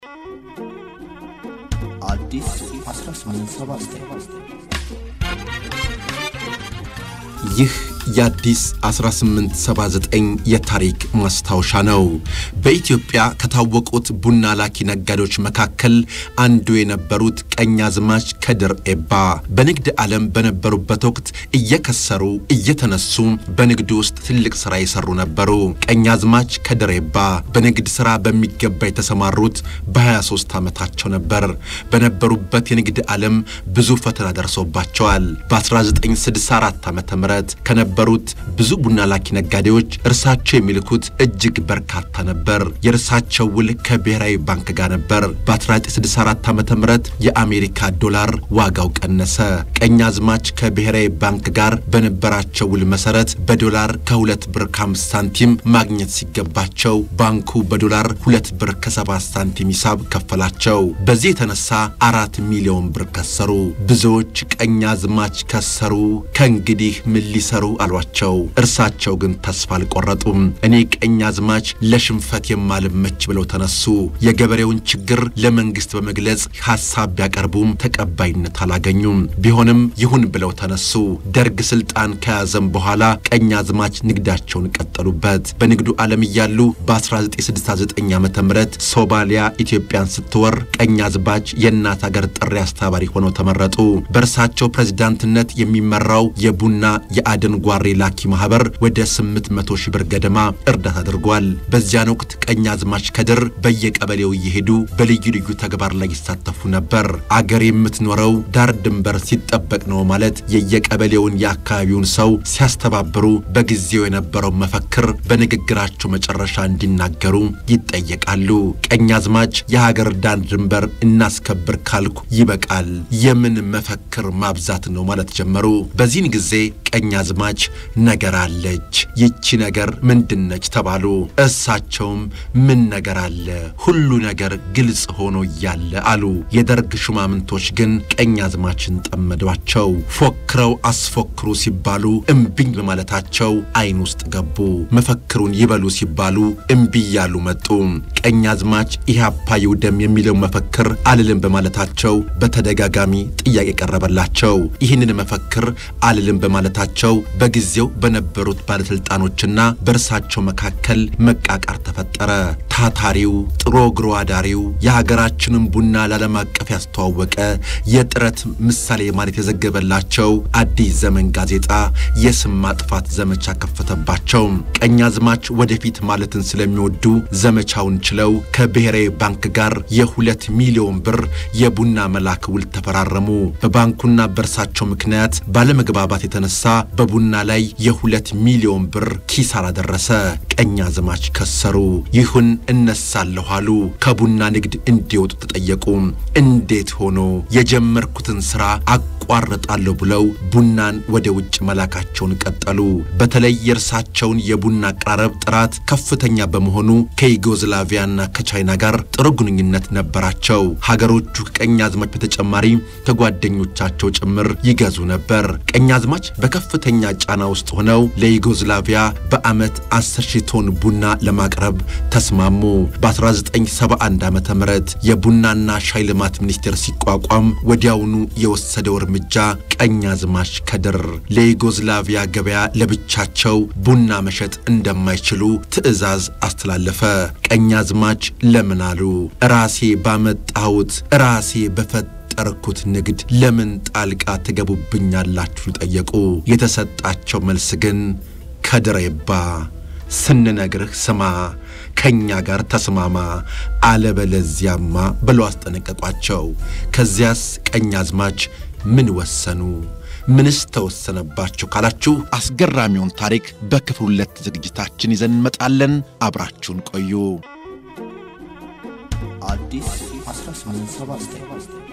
አዲስ 1879 ይህ የአዲስ 1879 የታሪክ ማስታወሻ ነው። በኢትዮጵያ ከታወቁት ቡና ላኪ ነጋዴዎች መካከል አንዱ የነበሩት ቀኛዝማች ከድር ኤባ በንግድ ዓለም በነበሩበት ወቅት እየከሰሩ እየተነሱ በንግድ ውስጥ ትልቅ ሥራ የሰሩ ነበሩ። ቀኛዝማች ከድር ኤባ በንግድ ሥራ በሚገባ የተሰማሩት በ23 ዓመታቸው ነበር። በነበሩበት የንግድ ዓለም ብዙ ፈተና ደርሶባቸዋል። በ1964 ዓ ም ከነበሩት ብዙ ቡና ላኪ ነጋዴዎች እርሳቸው የሚልኩት እጅግ በርካታ ነበር። የእርሳቸው ውል ከብሔራዊ ባንክ ጋር ነበር። በ1964 ዓ ም የአሜሪካ ዶላር ዋጋው ቀነሰ። ቀኛዝማች ከብሔራዊ ባንክ ጋር በነበራቸው ውል መሰረት በዶላር ከሁለት ብር ከአምስት ሳንቲም ማግኘት ሲገባቸው ባንኩ በዶላር ሁለት ብር ከሰባት ሳንቲም ሂሳብ ከፈላቸው። በዚህ የተነሳ አራት ሚሊዮን ብር ከሰሩ። ብዙዎች ቀኛዝማች ከሰሩ፣ ከእንግዲህ ምን ሊሰሩ አሏቸው። እርሳቸው ግን ተስፋ አልቆረጡም። እኔ ቀኛዝማች ለሽንፈት የማልመች ብለው ተነሱ። የገበሬውን ችግር ለመንግስት በመግለጽ ሐሳብ ቢያቀርቡም ተቀባይነት አላገኙም። ቢሆንም ይሁን ብለው ተነሱ። ደርግ ስልጣን ከያዘም በኋላ ቀኛዝማች ንግዳቸውን ቀጠሉበት። በንግዱ ዓለም እያሉ በ1969 ዓ ም ሶማሊያ ኢትዮጵያን ስትወር ቀኛዝማች የእናት አገር ጥሪ አስተባባሪ ሆነው ተመረጡ። በእርሳቸው ፕሬዝዳንትነት የሚመራው የቡና የአደን ጓሬ ላኪ ማህበር ወደ 800 ሺህ ብር ገደማ እርዳታ አድርጓል። በዚያን ወቅት ቀኛዝማች ከድር በየቀበሌው እየሄዱ በልዩ ልዩ ተግባር ላይ ይሳተፉ ነበር። አገር የምትኖረው ዳር ድንበር ሲጠበቅ ነው ማለት የየቀበሌውን የአካባቢውን ሰው ሲያስተባብሩ በጊዜው የነበረው መፈክር በንግግራቸው መጨረሻ እንዲናገሩ ይጠየቃሉ። ቀኛዝማች የሀገር ዳር ድንበር እናስከብር ካልኩ ይበቃል፣ የምን መፈክር ማብዛት ነው ማለት ጀመሩ። በዚህን ጊዜ ቀኛዝማች ነገር አለች፣ ይቺ ነገር ምንድነች ተባሉ። እሳቸውም ምን ነገር አለ፣ ሁሉ ነገር ግልጽ ሆኖ እያለ አሉ። የደርግ ሹማምንቶች ግን ቀኛዝማችን ጠመዷቸው። ፎክረው አስፎክሩ ሲባሉ እምቢኝ በማለታቸው አይን ውስጥ ገቡ። መፈክሩን ይበሉ ሲባሉ እምቢ እያሉ መጡ። ቀኛዝማች ኢህአፓ ይውደም የሚለው መፈክር አልልም በማለታቸው በተደጋጋሚ ጥያቄ ቀረበላቸው። ይህንን መፈክር አልልም በማለታቸው በጊዜው በነበሩት ባለስልጣኖችና በእርሳቸው መካከል መቃቃር ተፈጠረ። ታታሪው ጥሮ ግሮ አዳሪው የሀገራችንን ቡና ለዓለም አቀፍ ያስተዋወቀ የጥረት ምሳሌ ማለት የዘገበላቸው አዲስ ዘመን ጋዜጣ የስም ማጥፋት ዘመቻ ከፈተባቸው። ቀኛዝማች ወደፊት ማለትን ስለሚወዱ ዘመቻውን ችለው ከብሔራዊ ባንክ ጋር የሁለት ሚሊዮን ብር የቡና መላክ ውል ተፈራረሙ። በባንኩና በእርሳቸው ምክንያት ባለመግባባት የተነሳ በቡና ላይ የሁለት ሚሊዮን ብር ኪሳራ ደረሰ። ቀኛዝማች ከሰሩ። ይሁን እነሳለሁ አሉ። ከቡና ንግድ እንዲወጡ ተጠየቁ። እንዴት ሆኖ የጀመርኩትን ሥራ አቋርጣለሁ ብለው ቡናን ወደ ውጭ መላካቸውን ቀጠሉ። በተለይ የእርሳቸውን የቡና አቀራረብ ጥራት ከፍተኛ በመሆኑ ከዩጎዝላቪያና ከቻይና ጋር ጥሩ ግንኙነት ነበራቸው። ሀገሮቹ ከቀኛዝማች በተጨማሪ ከጓደኞቻቸው ጭምር ይገዙ ነበር። ቀኛዝማች በከፍተኛ ጫና ውስጥ ሆነው ለዩጎዝላቪያ በዓመት 10 ሺህ ቶን ቡና ለማቅረብ ተስማሙ። በ1971 ዓ ም የቡናና ሻይ ልማት ሚኒስቴር ሲቋቋም ወዲያውኑ የወሰደው እርምጃ ቀኛዝማች ከድር ለዩጎዝላቪያ ገበያ ለብቻቸው ቡና መሸጥ እንደማይችሉ ትዕዛዝ አስተላለፈ። ቀኛዝማች ለምን አሉ? ራሴ ባመጣሁት ራሴ በፈት ጠርኩት ንግድ ለምን ጣልቃ ትገቡብኛላችሁ? ጠየቁ። የተሰጣቸው መልስ ግን ከድር ኤባ ስንነግርህ ስማ፣ ከእኛ ጋር ተስማማ፣ አለበለዚያማ ብለው አስጠነቀቋቸው። ከዚያስ ቀኛዝማች ምን ወሰኑ? ምንስ ተወሰነባችሁ ካላችሁ አስገራሚውን ታሪክ በክፍል ሁለት ዝግጅታችን ይዘን እንመጣለን። አብራችሁን ቆዩ። አዲስ 1879